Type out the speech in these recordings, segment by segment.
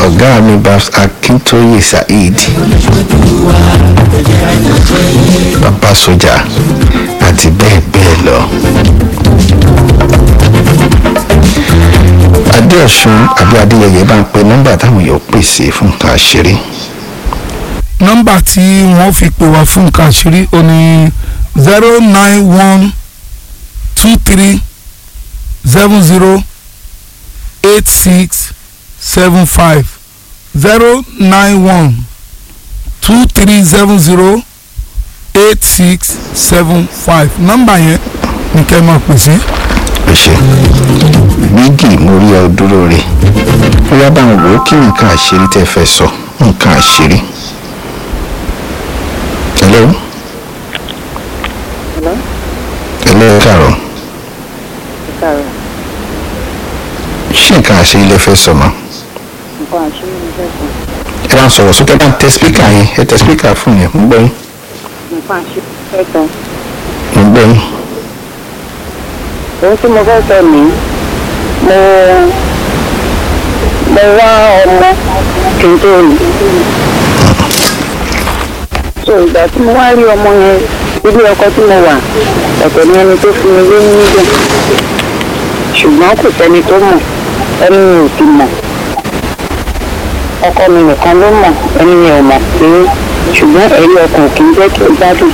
ọ̀gá mi babs akintoye saheed bàbá sójà àti bẹ́ẹ̀ bẹ́ẹ̀ lọ. adéọ̀sùn àbí adéyẹyẹ bá ń pe nọ́mbà táwọn èèyàn pèsè fún nǹkan àṣírí. nọ́mbà tí wọ́n fi pè wá fún nǹkan àṣírí ó ní zero nine one two three seven zero eight six seven five zero nine one two three seven zero eight six seven five nọ́mbà yẹn ní kẹ́ ẹ máa pè sí. ẹ ṣe bígì mo rí ọ dúró rè ó yá bá ń wò ó kí nǹkan àṣírí tẹ́ fẹ́ sọ nǹkan àṣírí. hello. Hello? hello ẹ káàárọ̀ Káàárọ̀. ṣé nǹkan àṣírí lẹ fẹ́ sọ mọ́ Nǹkan àṣírí mi fẹ́ sọ. ẹ bá ń sọ̀rọ̀ sókè bá ń tẹ spíkà yẹn ẹ tẹ spíkà fún yẹn mo gbọ́ yín Nǹkan àṣírí mi fẹ́ sọ. mo gbọ́ yín Ohun tí mo fẹ́ sọ ní mo mo wá ọmọ kí n tó rí. So ìgbà tí mo wá rí ọmọ yẹn ilé ọkọ tí mo wà ọ̀tọ̀ ni ẹni tó fún mi lóyún níbẹ̀. Ṣùgbọ́n kò sẹ́ni tó mọ̀ ẹni mi ò sì mọ̀. Ọkọ mi nìkan ló mọ̀ ẹni mi ò mọ̀ pé ṣùgbọ́n ẹ̀rí ọkàn kì í jẹ́ kí n gbádùn.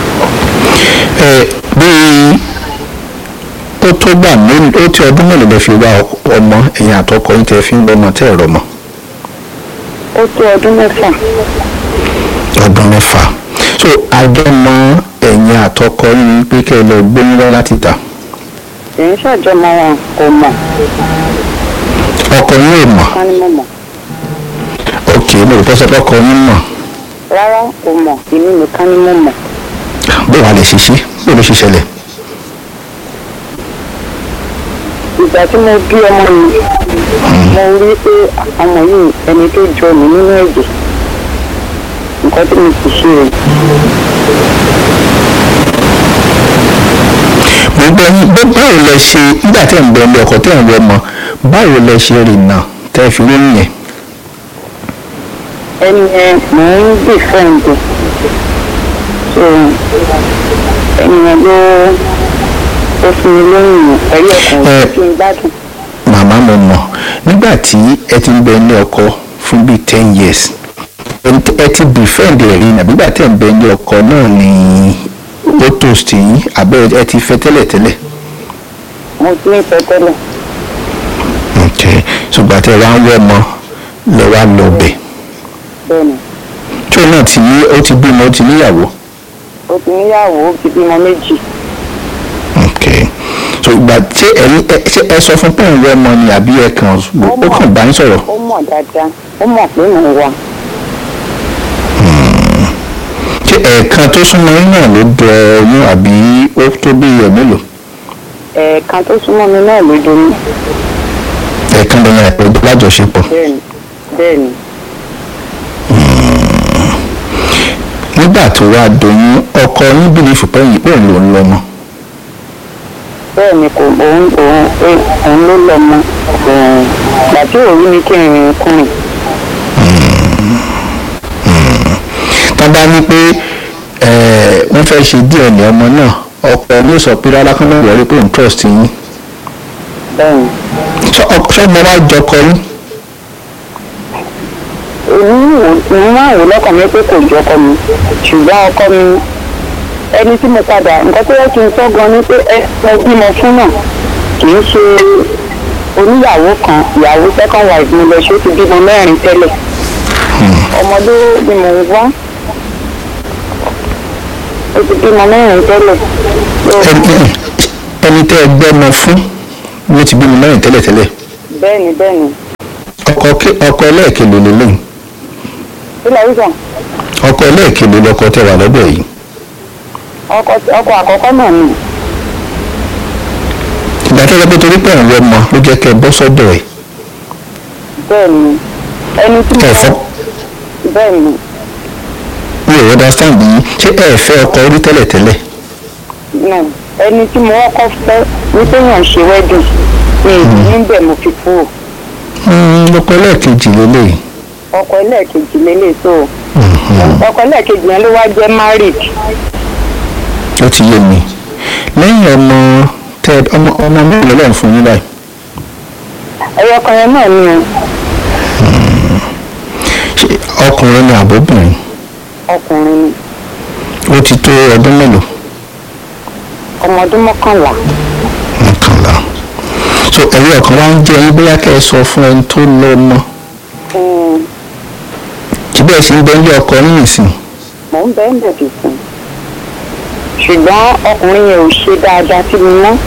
ẹ bíi ó tó gbà mélòó ó ti ọdún mélòó lẹ fi wá ọmọ ẹ̀yìn àtọkọ yín tẹ fi ń gbọmọ tẹ́ ẹ̀rọ mọ́ Ó tó ọdún mẹ́fà. ọdún mẹ́fà so àjọmọ ẹ̀yìn àtọkọ yín pé kẹ́ ẹ lọ gbóyún wá láti ta èyí ṣàjọmọ wọn kò mọ̀ ọkọ yín ò mọ̀ ká ní mo mọ̀ ok mo rò pé sọ pé ọkọ yín mọ̀ rárá kò mọ̀ èmi nìkan ni mo mọ̀ bó wàá lè ṣiṣẹ́ bó ló ṣe ṣẹlẹ̀ ìgbà tí mo bí ọmọ yìí mo rí pé ọmọ yìí ẹni tó jọ mí nínú ẹ̀jẹ̀ nǹkan tí mo ti ṣe rẹ̀ mo gbọ́ yín bó báwo lẹ ṣe nígbà tẹ́ ń bẹ ẹni ọkọ tẹ́ ń wọ ọmọ báwo lẹ ṣe rìnnà tẹ́ fi lóyún yẹn ẹni yẹn mò ń dì fẹ́ǹdì so ẹni yẹn ló ó fún mi lóyún ẹ̀rí ọkàn Ẹ. kí n gbádùn màmá mo mọ̀ nígbà tí ẹ ti ń bẹ ní ọkọ fún bíi ten years ẹ ti- ẹ ti befriend ẹ̀ rí nàbí nígbà tẹ́ ń bẹ ní ọkọ náà ni ó toast yín àbẹ́ ẹ ti fẹ́ tẹ́lẹ̀tẹ́lẹ̀ mo ti ń fẹ́ tẹ́lẹ̀ ok ṣùgbọ́n tẹ́ ẹ wá ń wọ́ ọmọ lẹ wá lọ bẹ̀ bẹ́ẹ̀ ni tí òun náà ti ní ó ti bímọ ó ti níyàwó ó ti níyàwó ó ti bímọ méjì ok so ìgbà tí ẹ̀yin ẹ ṣé ẹ sọ fún pé òun wọ́ ọmọ ni àbí ẹ kàn ó kàn bá yín sọ̀rọ̀ ó mọ̀ dáadáa ó mọ̀ pé mò ń wà ṣé ẹ̀ẹ̀kan tó súnmọ́ yín náà ló dọ ọyún àbí ó tó bí ẹ̀ mélòó ẹ̀ẹ̀kan tó súnmọ́ mi náà ló domi ẹ̀ẹ̀kan lọ́yìn àìpẹ́ lájọṣepọ̀ bẹ́ẹ̀ni bẹ́ẹ̀ni nígbà tó wá doyún ọkọ yín bìlífù pé yìí pé òun ló ń lọ́mọ bẹ́ẹ̀ni kò òun òun ẹ- òun ló lọ mọ òun gbà tí òun rí mi kí n rìn kùnrin tó bá ní pé ẹ̀, wọ́n fẹ́ ṣe DNA ọmọ náà ọkọ ló sọ pé rárá kán náà wọlé pé òun trust yín bẹ́ẹ̀ni Ṣé ọkọ- ṣé ọmọ wa jọkọ yín òun wò òun máa wò lọ́kàn mi pé kò jọ ọkọ mi ṣùgbọ́n ọkọ mi ẹni tí mo padà nǹkan tó yẹ kí n sọ gan ni pé ẹ ẹ bímọ fún náà kì í ṣe oníyàwó kan ìyàwó second wife mi lọ ṣe ó ti bímọ mẹ́rin tẹ́lẹ̀ ọmọdé ni mò ń wá ó ti bímọ mẹ́rin tẹ́lẹ̀ So, Ẹni- ẹni tẹ́ ẹ gbọ́mọ fún ló ti bímọ mẹ́rin tẹ́lẹ̀tẹ́lẹ̀ bẹ́ẹ̀ni bẹ́ẹ̀ni ọkọ ké- ọkọ ẹlẹ́ẹ̀kejì lélẹ́yìn sílẹ̀ wíṣọ ọkọ ẹlẹ́ẹ̀kejì lọkọ tẹ́ wà lọ́dọ̀ yìí ọkọ ọkọ àkọ́kọ́ náà ni ìgbà tó yẹ pé torí pé àwọn ọmọ ló jẹ́ kẹ́ ẹ bọ́ sọ́dọ̀ ẹ̀ bẹ́ẹ̀ni ẹni tí mo ẹ fọ́ bẹ́ẹ̀ni mi ò understand yìí ṣé ẹ fẹ́ ọkọ orí tẹ́lẹ̀tẹ́lẹ̀ náà ẹni tí mo kọ́kọ́ fẹ́ ní téèyàn ṣe wedding ní ìlú níbẹ̀ mo fi kúrò Mm, ọkọ ẹlẹ́ẹ̀kejì lélẹ̀ ọkọ ẹlẹ́ẹ̀kejì lélẹ̀ so ọkọ ẹlẹ́ẹ̀kejì yẹn ló wá jẹ́ married ó ti yé mi lẹ́yìn ọmọ tẹ ọmọ ọmọ mẹ́rin lọ́lọ́run fún yín báyìí ẹyọ kan yẹn náà ni o ṣé ọkùnrin ni àbóbìnrin ọkùnrin ni ó ti tó ọdún mélòó ọmọ ọdún mọ́kànlá mọ́kànlá so ẹ̀rí ọ̀kan wá ń jẹ́ yín bóyá kẹ́ ẹ sọ fún ẹni tó lọ mọ́ Mm, tí bẹ́ẹ̀ sì ń bẹ́ ilé ọkọ yín nìsín mò ń bẹ́ẹ̀ bẹ̀ dì fún ṣùgbọ́n ọkùnrin yẹn ò ṣe dáadáa sí mi mọ́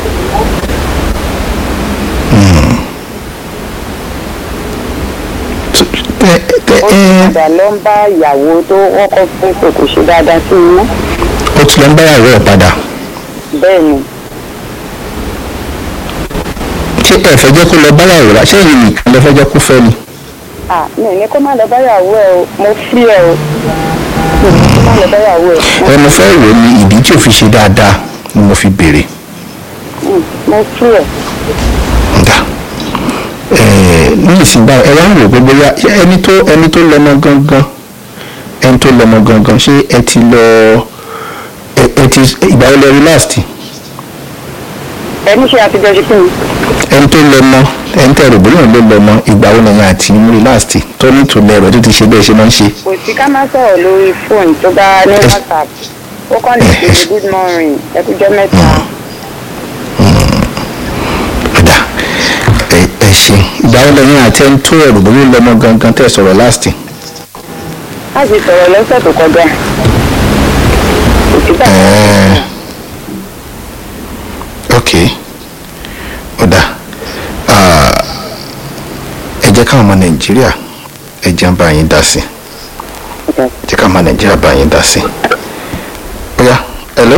tẹ tẹ ó ẹ ti padà lọ ń bá ìyàwó tó wọ́kọ́ fún pé kò ṣe dáadáa sí mi mọ́ ó ti lọ ń báyàwó ẹ̀ padà bẹ́ẹ̀ ni ṣé ẹ fẹ́ jẹ́ kó lọ báyàwó rà ṣé èyí nìkan lẹ fẹ́ jẹ́ kó fẹ́ ni ah mi ò ní kó má lọ báyàwó ẹ o mo fi ẹ o mi ò ní kó má lọ báyàwó ẹ ẹ mo fẹ́ wò ní ìdí tí ò fi ṣe dáadáa ni mo fi béèrè Mm, mo fi ẹ nga ẹ ní ìsìn báyìí ẹ wá ń wò pé bóyá ṣé ẹni tó ẹni tó lọmọ gangan ẹni tó lọmọ gangan ṣé ẹ ti lọ ẹ ẹ ti ìgbà wo lẹ rí last ẹni ṣe àtijọ́ ṣe kí ni ẹni tó lọmọ ẹni tẹ rògbòlò ló lọmọ ìgbà wo lẹyìn àti rí last tó ní ìtòlẹ rẹ tó ti ṣe bẹ́ẹ̀ ṣe máa ń ṣe kò sí ká má sọ̀rọ̀ lórí fóònù tó bá ní whatsapp ó kàn lè ṣe good morning ẹkújọ́ mẹ́ta ọ̀dà ẹ ẹ ṣe ìgbà wo lẹyìn àti ẹni tó rògbòlò lọmọ gangan tẹ sọ̀rọ̀ last láti sọ̀rọ̀ lọ́sẹ̀ tó kọjá kò sí bàbá ẹ̀ẹ́ ok ọ̀dà ah, ẹ jẹ́ káwọn ọmọ nàìjíríà ẹ jẹ́ ń bá yín dá sí ẹ jẹ́ káwọn ọmọ nàìjíríà bá yín dá sí ọ̀yá hello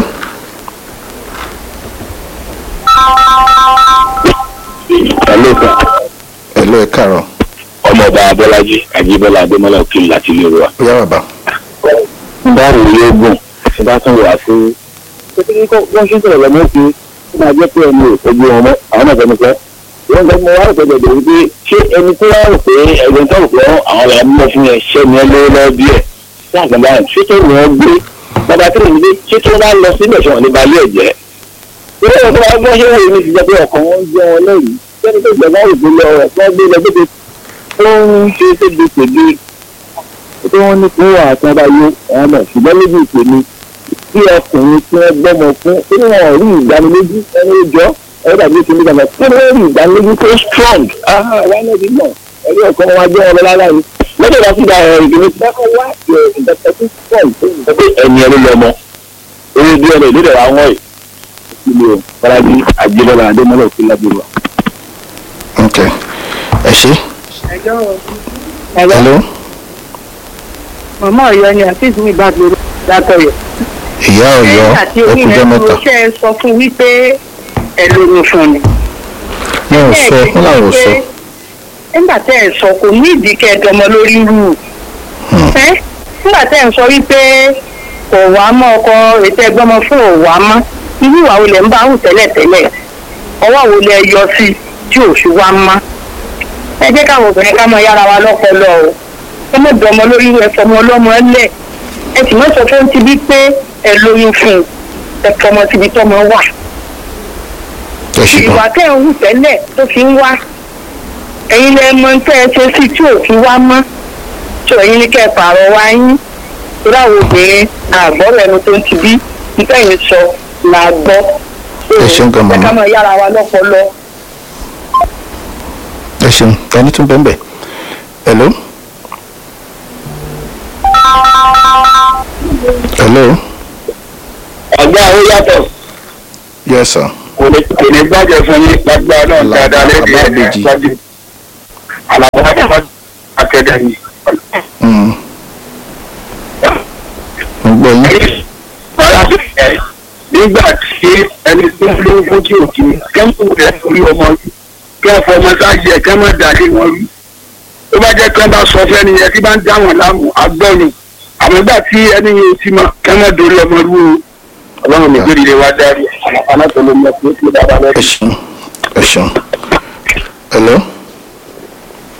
Hello sir. hello ẹ káàárọ̀ ọmọọba abọ́lájí ajíbọ́lá adémọ́lá òkèlè láti ilé wa. ọ̀yá bàbá báwo yóò gùn ṣe bá tún wà fún. pété kó wọ́n ṣe sọ̀rọ̀ lọ́mọ́ sí ó máa jẹ́ pé ẹni ògbó wọn mọ́ àwọn náà fẹ́mi pẹ́. wọ́n gbọ́ mọ wàá rògbòdò dè wípé ṣé ẹni tó wá rò pé ẹgbẹ́ tó rò pé àwọn làwọn mọ̀ fún yẹn ṣẹ́ ni ẹ lówó lọ́wọ́ díẹ̀ sí àgbàdo àrùn ṣé tó wọ́n gbé bàbá tó ní ṣé tó bá lọ síbẹ̀ ṣe wọ́n ní balẹ̀ ẹ̀jẹ̀. ilé ìwọ̀n tó bá gbọ́ ṣé wọ́n yìí ti jẹ́ pé ọkàn wọn jẹ́ wọn lẹ́yìn sẹ́ni tó gbẹ̀gbọ́n ògbó lọ rẹ̀ fún gbé lọ gbé ó ń ṣe ségesège tí wọ́n ní fún àtàn bá yó àwọn náà ṣùgbọ́n lójú ìpè mi tí ọkùnrin tí wọ́n gbọ́mọ fún tí wọ́n rí ìdánilójú ẹni ìjọ ẹ̀rọ dàbí ìṣẹ́ni gbàgbà tí wọ́n rí ìdánilójú tó strong wá náà ti mọ̀ ẹ̀rí ọ̀kan wọn jẹ́ ọmọ lára yìí lọ́dọ̀ bá sì gba ìgbìmọ̀ tí wọ́n wá ìdàgbàsókè tó pọ̀ tó pé ẹni ẹni lọ́mọ orí bí ọ̀nà ìlú rẹ̀ wá wọ́n yìí ìpínlẹ̀ faraji àjẹbọ́lá adémọ́lá òkè lábúrò. ok ẹ ṣe hello màmá ọ̀yọ́ ni àfíìsì mi bá gbèrò látọ̀yọ̀. ìyá ọ̀yọ́ ẹ̀yìn àti orí ẹkùjọ rẹ̀ mẹ́ta mo ṣe é sọ fún wípé ẹ lóyún fún mi. wọn ò sọ wọn làwọn ò sọ nígbà tẹ́ ẹ̀ sọ kò ní ìdí kẹ́ẹ̀dọ́mọ lórí rú ẹ́ nígbà tẹ́ ẹ̀ sọ wípé kò wá mọ́ ọkọ ètò ẹgbọ́mọ fún ò wá mọ́ irú ìwà wo lẹ̀ ń bá hù tẹ́lẹ̀ tẹ́lẹ̀ ọwọ́ wo lẹ yọ sí tí ò fi wá mọ́ ẹ jẹ́ káwọn obìnrin ká mọ yára wa lọ́pọlọ o ẹ mọ̀ dọ́mọ lórí rú ẹ fọmọ ọlọ́mọ lẹ̀ ẹ sì mọ̀ sọ fún ti bí pé ẹ lóyún fún un ẹ fọmọ síbi tọ́mọ wà ẹ ṣe ìwà gan tẹ́ ẹ̀ ń hù tẹ́lẹ̀ tó fi ń wá ẹ̀yin lẹ mọ tẹ́ ẹ ṣe sí tí ò fi wá mọ́ tó ẹ̀yin ní kẹ́ ẹ pààrọ̀ wá yín torí àwọn obìnrin àgbọ̀rọ̀ ẹnu tó ń ti bí nípa ẹ̀yin sọ là gbọ́. Ẹ ṣeun gan, màmá. ẹ ká mọ yára wa lọ́pọlọ. ẹ ṣeun ẹni tún bẹ́ẹ̀ bẹ́ẹ̀ hello hello ọgbà ó yàtọ̀ yes sir kò ní kò ní gbàjẹ́ fún yín lágbára náà Àlàbà- dáadáa lẹ́bi Àlàbà ẹ̀ Àbèjì. ṣáájú. àlàbà akẹ́dẹ́ yìí. Mm. mo gbọ́ yín nígbà tí ẹni tó ń lóko tí ò kí kẹ́mú rẹ̀ lórí ọmọ yìí kí ẹ fọmọ sáàjì ẹ̀ kẹ́mọ̀ dàdé wọn rí tó bá jẹ́ kí wọ́n bá sọ fẹ́ni yẹn tí bá ń dá wọn láàmú agbọ́nù àmọ́ nígbà tí ẹni yẹn ti mọ̀ kẹ́mọ̀ dorí ọmọ rú o ọlọ́run mi gbé wa dárí alákòóló mọ̀ pé kí ló bá bá ẹ lẹ́yìn. ṣeun ẹ ṣeun hello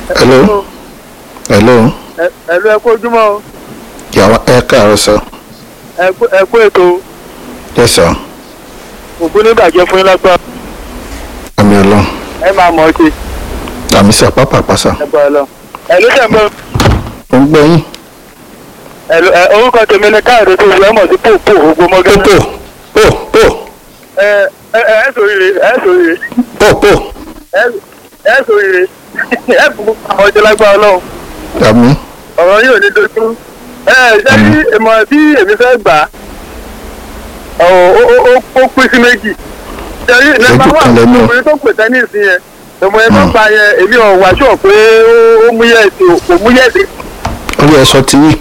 hello hello ẹ̀lú ẹ̀kú ojúmọ́ o yàrá ẹ káàárọ̀ sir ẹ̀kú ẹ̀kú ètò yes sir ògùn nígbàjẹ́ fún yín lágbára àmì ọlọ́run ẹ máa mọ̀ ọ́ ṣe àmì sí àpápà pàṣà ẹ̀kọ́ ẹ̀ lọ. ẹ̀lú tẹ̀mọ́ ó ń gbẹ́yìn ẹ̀lú ẹ̀ orúkọ tèmi ni káàdé tó ṣe ọmọ sí pòpò ògbó mọ́gẹ́. pò pò pò ẹ ẹ ẹ sòrire ẹ sòrire pò pò ẹ ẹ sòrire ẹ fún àwọn ọjọ́ lágbára ọlọ́run àmì ọ̀rọ̀ yìí ò ní dojú. ẹ ṣe bí ìmọ̀ tí èmi fẹ́ gbà á ó ó ó ó pín sí méjì. ṣe rí nọ́mbà wà kan lẹ́nu. ọmọbìnrin tó pè tẹ́nísì yẹn ọmọ yẹn tó pa yẹn èmi ò wá ṣọ̀ pé ó mú yẹ̀ ètò kò mú yẹ̀ ètò. orí ẹ̀sọ́ ti wí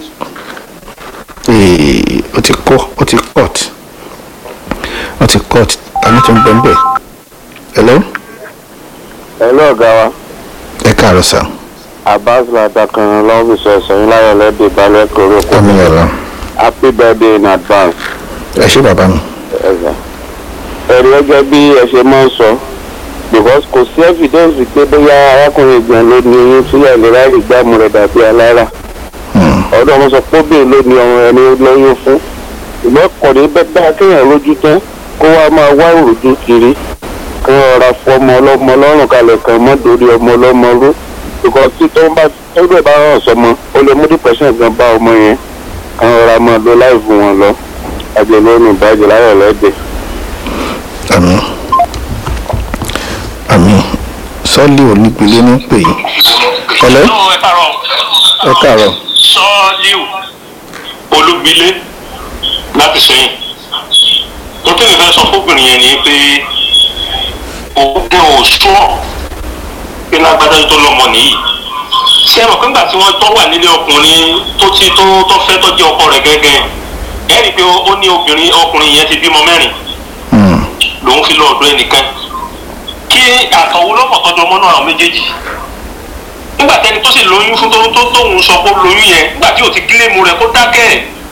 Ee, ó ti kọ́ ó ti cut ó ti cut àmì tó ń bẹ̀ ń bẹ̀ hello ẹ̀lú ọ̀gá wa ẹ káàárọ̀ sir abbas ladakan lọ́fíìsì ẹ̀sìn láyọ̀ lẹ́dẹ̀ balẹ̀ kóró kó àmì ọlọ́run happy birthday in advance ẹ ṣé bàbá mi ẹ̀sà. ẹ̀rí gẹ́gẹ́ bí ẹ ṣe máa ń sọ because kò sí evidence pé bóyá arákùnrin ìgbọ̀n ló ní oyún sílẹ̀ lè ráàlì gbàmù rẹ̀ dàbí alára ọ̀dọ́ wọn sọ pé obìnrin ló ní ọmọ ẹni lóyún fún ìgbọ́n kọ̀dé bẹ́ẹ̀ kéèyàn lójú tán kó wá máa wá òrùjú kiri kí wọ́n rọra fọ ọmọ ọlọ́mọ lọ́rùn kalẹ̀ kan mọ́ dórí ọmọ ọlọ́mọ ró because tí tó ń bá tó dẹ̀ bá rán sọmọ ó lè mú depression gan bá ọmọ yẹn kí wọ́n rọra máa lo láìfù wọn lọ àjẹ lónìí ìbàjẹ́ láyọ̀ lẹ́dẹ̀ẹ́. àmì àmì sọ́ọ̀lì onígbélé ní pè yín hello Hello, ẹ káàárọ̀. ẹ káàárọ̀ Sọ́ọ́líù Olúgbilé láti sẹ́yìn. Mo tẹ́lẹ̀ fẹ́ sọ fóbìnrin yẹn ni pé òun gan ò sùọ́ pé lágbádá tó lọ́mọ nìyí. Ṣé ẹ mọ̀ pé nígbà tí wọ́n tọ́ wà nílé ọkùnrin tó ti tó tó fẹ́ tó jẹ́ ọkọ rẹ̀ gẹ́gẹ́ ẹ rí i pé ó ní obìnrin ọkùnrin yẹn ti bímọ mẹ́rin Hmm, lòun fi lọ ọ̀dọ̀ ẹnìkan kí àtọ̀wò lọ́pọ̀ tọ́jú ọmọ náà àwọn méjèèjì nígbà tẹni tó sì lóyún fún tó tó tóun sọ pé ó lóyún yẹn nígbà tí ò ti kílèmù rẹ̀ kó dákẹ́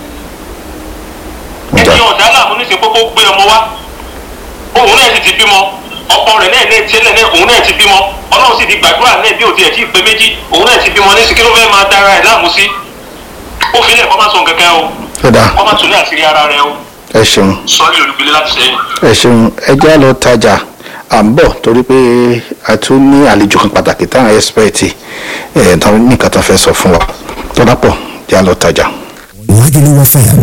ẹni ọ̀dà làwọn oníṣẹ́ pé kó gbé ọmọ wá òun náà sì ti bímọ ọkọ rẹ̀ náà náà tiẹ̀ náà òun náà ti bímọ ọlọ́run sì ti gbàdúrà náà bí ò tiẹ̀ tí ì pé méjì òun náà ti bímọ ní sí kí ló fẹ́ máa dára ẹ̀ láàmú sí ó fi lẹ̀ kọ́ má sọ kẹ̀kẹ́ o ó dáa kọ́ má tún ní àṣírí ara rẹ o ẹ ṣeun sọ́ọ́lì olùgbélé láti sẹ́yìn. ẹ ṣeun ẹ já lọ tajà à ń bọ̀ torí pé a tún ní àlejò kan pàtàkì táwọn ẹ́sìpẹ́ẹ̀tì ẹ̀ tán ní nǹkan tó fẹ́ sọ fún wa tó dápọ̀ já lọ tajà. Lagelu FM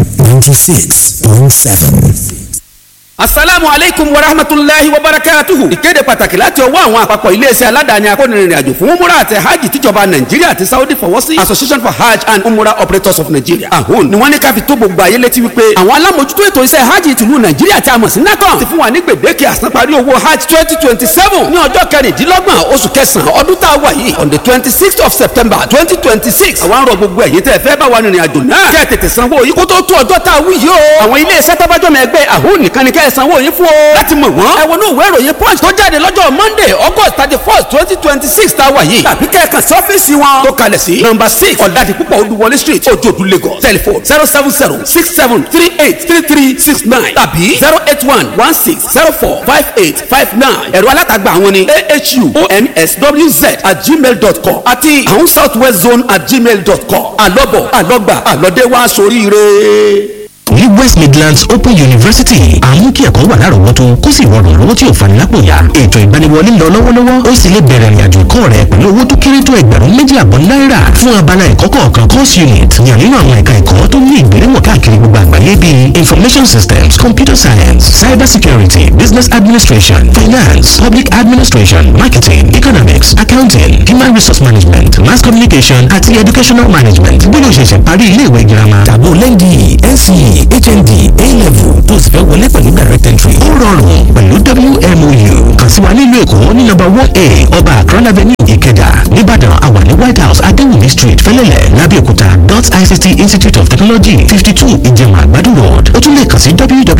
96.7. asalaamu aleykum wa rahmatulahi wa barakatuhu. ìkéde pàtàkì láti ọwọ́ àwọn àpapọ̀ iléeṣẹ́ aládàáni akónìrìnrìn àjò fún umura àti hajj tíjọba nàìjíríà àti saudi fọwọ́ sí association for hajj and umura operators of nigeria ahun ni wọ́n ní ká fi tó gbogbo ayé létí wípé àwọn alámòjútó ètò iṣẹ́ hajj tìlú nàìjíríà tí a mọ̀ sí nacon ti fún wa ní gbèdéke àsanparí owó hajj twenty twenty seven ní ọjọ́ kẹrìndínlọ́gbọ̀n oṣù kẹsàn-án ọdún tá a wà yìí on the twenty sixth of september twenty twenty six àwọn arọ gbogbo ẹ̀yin tẹ́ fẹ́ bá wa rìnrìn àjò náà kẹ́ tètè sanwó yìí kó tó tó ọjọ́ tá a wí yìí o àwọn iléeṣẹ́ tábàjọ́mọ ẹgbẹ́ ahun nìkan ni kẹ́ ẹ sanwó yín fún o láti mọ̀ wọ́n ẹ wọnú ìwé ìròyìn punch tó jáde lọ́jọ́ monday august thirty first twenty twenty six tá a wà yìí tàbí kẹ́ẹ̀kan sí ọ́fíìsì wọn tó kalẹ̀ sí number six ọ̀dàdì púpọ̀ olúwọlé street ojoodu lagos telephone zero seven zero six seven three eight three three six nine tàbí zero eight one one six zero four five eight five nine ẹ̀rọ alátagbà àwọn ni ahu onswz at gmail dot com àti àwọn south west zone at gmail dot com àlọ́bọ̀ àlọ́gbà àlọ́dẹ wá sóríire ní west midlands open university àmú kí ẹ̀kọ́ wà lárọ̀ọ́wọ́tó kó sì rọrùn lọ́wọ́ tí ò fani lápò ya ètò ìgbaniwọlé lọ lọ́wọ́lọ́wọ́ ó sì lè bẹ̀rẹ̀ ìrìnàjò ẹ̀kọ́ rẹ pẹ̀lú owó tó kéré tó ẹgbẹ̀rún méjì àbọ̀ náírà fún abala ẹ̀kọ́ kọ̀ọ̀kan course unit yàn nínú àwọn ẹ̀ka ẹ̀kọ́ tó ní ìgbéléwọ̀n káàkiri gbogbo àgbáyé bíi information systems computer science cyber security business administration finance public administration marketing economics accounting human resource management mass communication àti educational management bí ló ṣe ṣe parí iléèwé girama tàbó lẹ́ndì nce hnd a-level tó sì fẹ́ wọlé pẹ̀lú direct entry ó rọrùn pẹ̀lú wmou kàn sí wa nílùú èkó ní nọ́mbà one a ọba akron avenue ìkẹjà nìbàdàn àwa ní white house adéwùmí street fẹlẹ́lẹ̀ lábẹ́òkúta dot ict institute of technology fifty two ìjẹ̀mà àgbàdo road ó tún lè kàn sí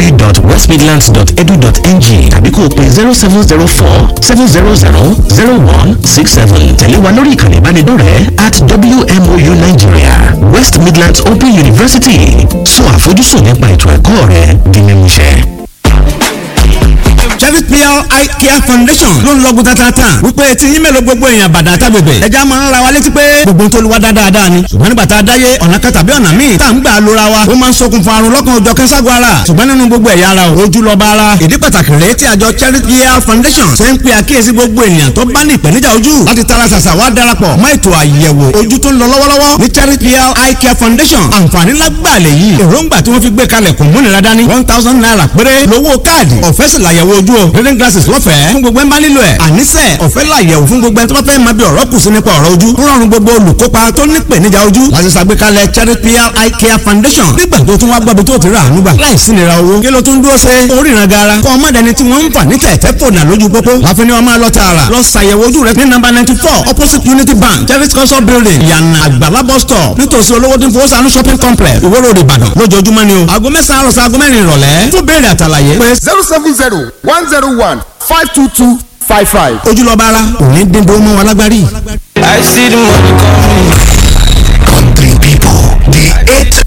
www.westmidlands.edu.ng tàbí kó o pè zero seven zero four seven zero zero zero one six seven tẹ̀lé wa lórí ìkànnì ìbánidọ́rẹ̀ẹ́ at wmou nigeria west midlands open university sọ àfojúsùn nípa ètò ẹ̀kọ́ rẹ di mímúṣẹ. Cherry Pure Eye Care Foundation ló ń lọ́gùn tatata wípé tí yín mélòó gbogbo èèyàn bàdà tábìbẹ̀ ẹja máa ń ra wa létí pé gbogbo tó lu wa dáadáa ni ṣùgbọ́n nígbà tá a dáyé ọ̀nà kan tàbí ọ̀nà míì tá à ń gbà lóra wa ó máa ń ṣokùnfà àrùn lọ́kàn òjọ̀ kẹ́sàgọ́ ara ṣùgbọ́n nínú gbogbo ẹ̀yà ara ojú lọ́ba ara ìdí pàtàkì rèé tí àjọ Cherry Pure Foundation ṣe ń pe àkíyèsí gbogbo ènìyàn tó bá ní ìpèníjà ojú láti tara ṣàṣà wá darapọ̀ mọ́ ètò àyẹ̀wò ojú tó ń lọ lọ́wọ́lọ́wọ́ ní Cherry Pure Eye Care Foundation àǹfààní lágbàlẹ̀ yìí èròǹgbà tí wọ́n fi gbé kalẹ̀ kò múnira dání one thousand naira péré lówó káàdì ọ̀fẹ́ sì làyẹ̀wò ojú o reading glasses lọ́fẹ̀ẹ́ fún gbogbo ẹ̀ ń bá nílò ẹ̀ àníṣe ọ̀fẹ́ làyẹ̀wò fún gbogbo ẹ̀ tó bá fẹ́ máa bí ọ̀rọ̀ kù sí nípa ọ̀rọ̀ ojú rọrùn gbogbo olùkópa tó ní ìpèníjà ojú láti ṣàgbékalẹ̀ Cherry Pure Eye Care Foundation nígbà tó tún wá gbọ́bi tó ti rà ànúgbà láìsí nira owó kí ló tún dúró ṣe oríran gara kọ́ ọmọdéni tí wọ́n ń fà ní tẹ̀tẹ̀ fònà lójú pópó láfi ni wọ́n máa lọ tààrà lọ ṣàyẹ̀wò ojú rẹ ní nọ́mbà ninety four opposite Unity Bank Cherry culture building yànnà àgbàlá bus stop nítòsí olówó tí ń fowó sànú shopping complex Ìwó Road Ìbàdàn lójoojúmọ́ ni o aago mẹ́sàn-án àròsọ aago mẹ́rin ìrọ̀lẹ́ fún béèrè àtàlàyé pé zero seven zero one zero one five two two five five. ojúlọ́ba ara òní dídó mọ́ wọn lágbárí. I see the money coming. Country people, the eight.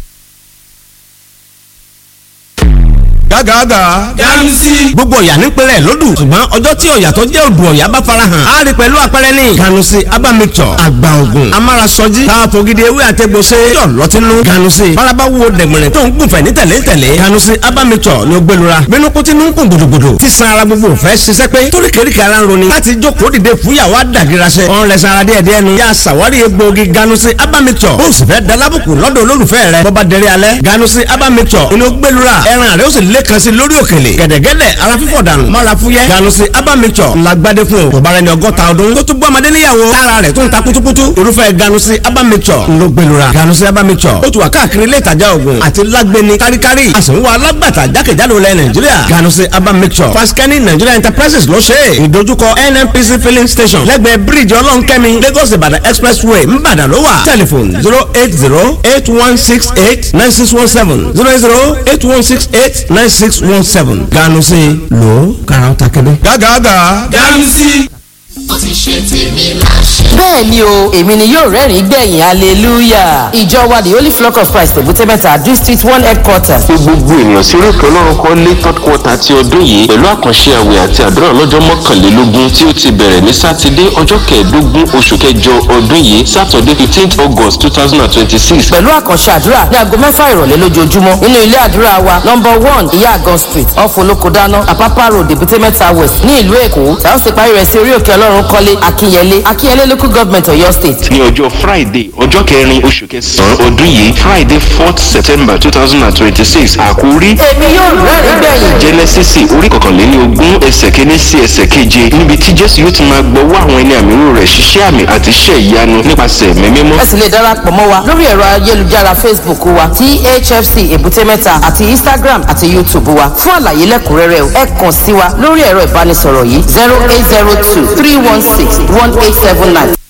gágàgà. ganusi. gbogbo ọ̀yà nípínlẹ̀ lódù ṣùgbọ́n ọjọ́ tí ọ̀yà tó jẹ́ odò ọ̀yà bá farahàn á rí pẹ̀lú àpẹẹrẹ ní. ganusi aba mixture àgbà ògùn amárasọjí káàpọ̀ gidi ewé àtẹ̀gbọ̀sẹ̀ yọ̀ lọ́tínú. ganusi faraba wo dẹ̀gbẹ̀rẹ̀ tó ń gùnfẹ̀ ní tẹ̀lé tẹ̀lé. ganusi aba mixture ni ó gbẹlura bínú kó tí ń kún gbòdògbòdò tí san ara gbogbo fẹ́ ṣiṣẹ́ pé torí kéríkì ara ń roni láti jókòó dìde fúyàwó àdàgìrasẹ. ọ̀n rẹ̀ sara díẹ̀ díẹ̀ nu. yà sàwárí egbòogi ganusi aba mixture. bó o sì fẹ́ dalábùkù lọ́dọ̀ olólùfẹ́ rẹ̀ bọ́ba dẹrẹ́ alẹ́ ganusi aba mixture. inú gbẹlura ẹran rẹ̀ ó sì lé kan sí lórí òkèlè gẹ̀dẹ̀gẹ̀dẹ̀ ara fífọ̀ dànù mọ́ra fúyẹ́ ganusi aba mixture ńlá gbadé fún o kò bára ẹni ọgọ́ta ọdún tó tún bọ́ ọmọdé níyàwó tára rẹ̀ tó ń ta kutukutu irúfẹ́ ganusi aba mixture ńlọ gbẹlura ganusi aba mixture ó ti wà káàkiri ilé ìtajà oògùn àti lágbẹni káríkárí a sì ń wá alágbàtà jákèjádò lẹ nàìjíríà ganusi aba mixture fasikẹ́ni nigeria enterprises ló ṣe é ìdojúkọ nnpc filling station lẹ́gbẹ̀ẹ́ bíríìjì ọlọ́nkẹ́mi lagos ìbàdàn expressway ńbàdàn ló wà tẹlifon zero eight zero eight one six eight nine six one seven zero eight zero eight one six eight nine six one seven ganusi lo karaw ta kebe. gàgàgà. ganusi. ó ti ṣe tèmi máa ṣe. bẹ́ẹ̀ ni o èmi ni yóò rẹ́rìn-ín gbẹ̀yìn hallelujah ìjọ wa the holy flock of christ èbúté-mẹ́ta district one headquarters. pé gbogbo ènìyàn sí oríkèé ọlọ́run kọ́ lé third quarter ti ọdún yìí pẹ̀lú àkànṣe àwẹ̀ àti àdúrà lọ́jọ́ mọ́kànlélógún tí ó ti bẹ̀rẹ̀ ní sátidé ọjọ́ kẹẹ̀ẹ́dógún oṣù kẹjọ ọdún yìí saturday fifteenth august two thousand and twenty-six. pẹ̀lú àkànṣe àdúrà ní aago mẹ́fà ìrọ̀lẹ́ lójoojúmọ́ nínú ilé àdúrà wa number one ìyá àgàn street off olókodáná àpápá road èbúté-mẹ́ta west ní ìlú èkó tí a ó sì parí rẹ̀ sí orí òkè ọlọ́run kọ́lé akínyẹlé akínyẹlé local government ọ̀yọ́ state. ní ọjọ́ friday ọjọ́ kẹrin oṣù kẹsàn-án ọdún yìí friday fourth september two thousand and twenty-six àkórí. èmi yóò rẹ́rìn-ín gbẹ̀yìn. jẹ́nẹ́sísì orí kọkànléní ogún ẹsẹ̀ kínní sí ẹsẹ̀ keje níbi tí jésù yóò ti máa gbọ́wọ́ àwọn ẹni àmì rò rẹ̀ ṣiṣẹ́ àmì àti iṣẹ́ ìyanu nípasẹ̀ ẹ̀mí mímọ́. ẹ sì lè darapọ̀ mọ́ wa lórí ẹ̀rọ ayélujára facebook wa thfc èbúté-mẹ́ta àti instagram àti youtube wa fún àlàyé lẹ́kùnrẹ́rẹ́ o ẹ kàn sí wa lórí ẹ̀rọ ìbánisọ̀rọ̀ yìí zero eight zero two three one six one eight seven nine